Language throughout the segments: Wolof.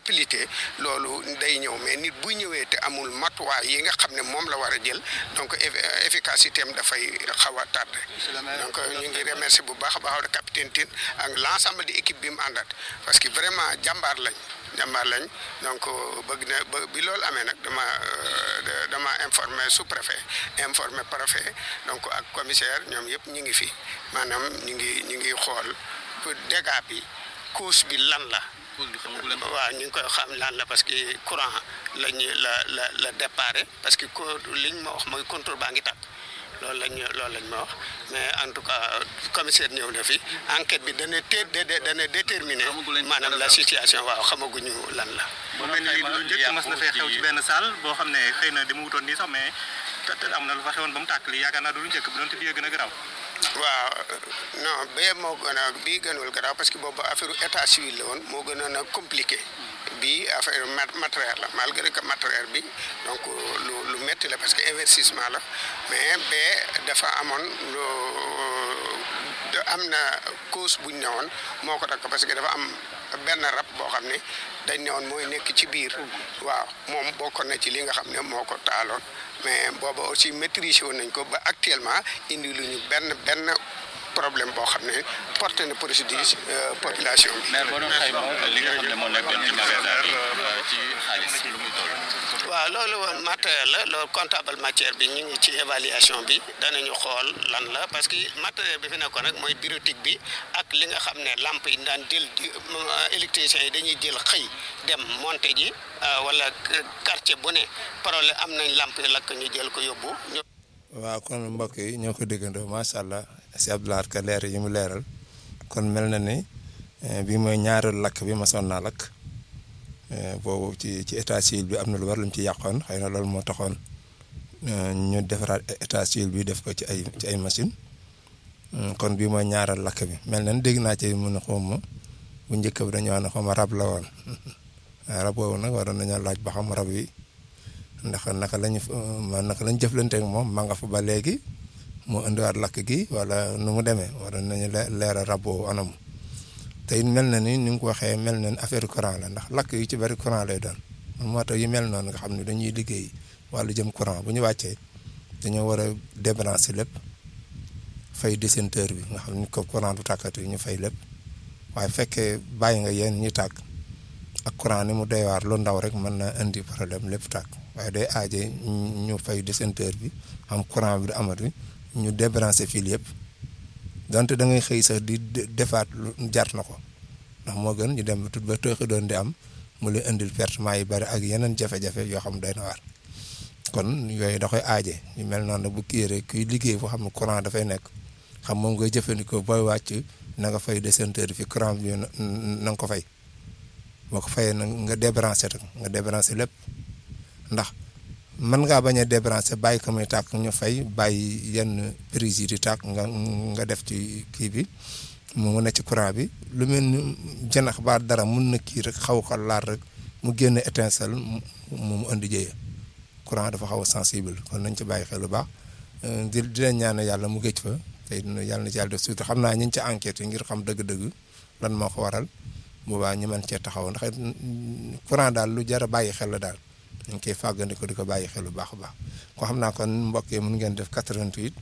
rapidité loolu day ñëw mais nit bu ñëwee te amul matuwaay yi nga xam ne moom la war a jël donc efficacité am dafay xaw a tardé donc ñu ngi remercier bu baax a baax capitaine Tine ak l' ensemble de équipe bi mu àndat parce que vraiment jàmbaar lañ jàmbaar lañ donc bëgg na ba bi loolu amee nag dama dama informé sous préfet informé préfet donc ak commissaire ñoom yëpp ñu ngi fi maanaam ñu ngi ñu ngi xool dégâts bi cause bi lan la waaw ñu ngi koy xam lan la parce que courant lañu la la la déparé parce que ko liñ ma wax mooy contrôle baa ngi tàkk loolu lañ loolu lañ ma wax mais en tout cas commissaire ñëw na fi enquête bi dana té dana déterminer maanaam la situation waaw xamaguñu lan la. mu mel ni lu njëkk mas na fee xew ci benn salle boo xam ne xëy na dama wutoon nii sax mais te am na lu fa xewoon ba mu tàkk li yaakaar naa du lu njëkk bi doonte bii gën a garaaw. waaw non bee moo gën a bii gënul garaaw parce que boobu affaire état civil la woon moo gënoon a compliqué bii affaire matériel la malgré que matériel bi donc lu lu métti la parce que investissement la mais bee dafa amoon lu am na cause bu ñu newoon moo ko takk parce que dafa am benn rab boo xam ne dañ newoon mooy nekk ci biir waaw moom bokkoon na ci li nga xam ne moo ko taaloon mais booba aussi maîtriser woon nañ ko ba actuellement indi lu ñu benn benn problème boo xam ne porté na préjudice population bi. mais boo doon xayma li nga xam ne moo nekkoon ci magasin bi ci xaalis lu muy toll. waaw loolu woon matériel la loolu comptable matière bi ñu ngi ci évaluation bi danañu xool lan la parce que matériel bi fi nekkoon rek mooy bureautique bi ak li nga xam ne lampe yi daan jël électriciens yi dañuy jël xëy dem monter ji wala quartier bu ne problème am nañ lampe yi lakk ñu jël ko yóbbu. waaw kon mbokk yi ñoo ko déggandoo macha allah si Abdoulaye ka leer yi mu leeral kon mel na ni bi mooy ñaareelu lakk bi masoon naa lakk. boobu ci ci état civil bi am na lu war lu mu ci yàqoon xëy na loolu moo taxoon ñu defaraat état civil bi def ko ci ay ci ay machine kon bii mooy ñaaral lakk bi mel na ni dégg naa ci mun a xawma bu njëkk bi dañoo wax ne xawma rab la woon rab boobu nag waroon nañoo laaj ba xam rab wi ndax naka lañu ma naka lañ jëflanteek moom ma nga fa ba léegi mu indiwaat lakk gi wala nu mu demee waroon nañu leeral rab boobu anam te it mel na ni ni nga ko waxee mel na ni affaire courant la ndax lakk yu ci bari courant lay doon moo tax yu mel noonu nga xam ne dañuy liggéey wàllu jëm courant bu ñu wàccee dañoo war a débrancher lépp fay disjoncteur bi nga xam ni ko courant du tàkkati ñu fay lépp waaye fekkee bàyyi nga yéen ñu tàkk ak courant ni mu doy waar lu ndaw rek mën na indi problème lépp tàkk waaye day aaje ñu fay disjoncteur bi am courant bi du amati ñu débrancher fil yëpp donte da ngay xëy sax di defaat lu jar na ko ndax moo gën ñu dem tut ba tooxi doon di am mu lay indil pertement yi bari ak yeneen jafe-jafe yoo xam doy na waar kon yooyu da koy aaje ñu mel noonu bu kii rek kuy liggéey foo xam ne courant dafay nekk xam moom ngay jëfandikoo booy wàcc na nga fay disjoncteur fi courant bi na nga ko fay boo ko fayee na nga débranché rek nga débranché lépp ndax mën ngaa bañ a débranché bàyyi ko muy tàkk ñu fay bàyyi yenn prise yi di tàkk nga nga def ci kii bi mu ne ci courant bi lu mel ni janax ba dara mun na kii rek xaw ko laal rek mu génn étincelle mu mu indi jëye courant dafa xaw a sensible kon nañ ci bàyyi xel lu baax di di leen ñaan yàlla mu géej fa te yàlla na ci yàlla def surtout xam naa ñu ngi ci enquête yi ngir xam dëgg-dëgg lan moo ko waral boobaa ñu mën cee taxaw ndax courant daal lu jar a bàyyi xel la daal. ñu ngi koy fàggandiku di ko bàyyi xel bu baax a baax ko xam naa kon mbokk yi mun ngeen def 88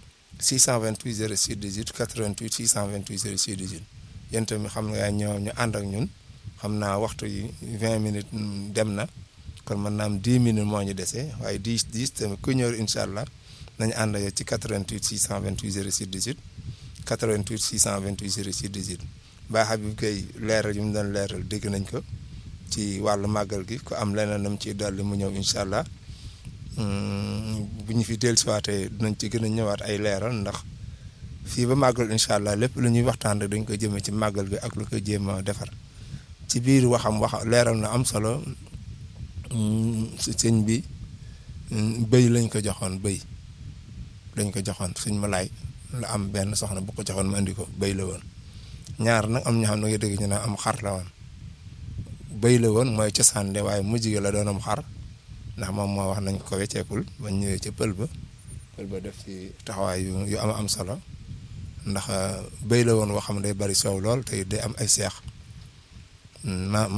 628 06 18 88 628 06 18 yéen tamit xam nga ñoo ñu ànd ak ñun xam naa waxtu yi 20 minutes dem na kon mën naa am 10 minutes moo ñu dese waaye 10 10 tamit ku ñëw incha allah nañu ànd ak ci 88 628 06 18 88 628 06 18 Baye Habib Gueye leeral yu mu doon leeral dégg nañ ko. ci wàllu màggal gi ku am leneen nam ci dolli mu ñëw incha allah bu ñu fi dellusiwaatee dinañ ci gën a ñëwaat ay leeral ndax fii ba màggal incha allah lépp lu ñuy waxtaan rek dañ koy jëmee ci màggal gi ak lu ko jéem a defar ci biir waxam wax leeral na am solo sëñ bi bëy lañ ko joxoon bëy lañ ko joxoon sëñ ma laay la am benn soxna bu ko joxoon ma indi ko bëy la woon ñaar nag am ñoo xam ne nga dégg ñu ne am xar la woon bëy la woon mooy cosaan de waaye mujj gi la doonam xar ndax moom moo wax nañ ko wecceekul ba ñëwee ca pël ba pël ba def ci taxawaay yu yu am am solo ndax bëy la woon woo xam ne day bari soow lool te day am ay seex ma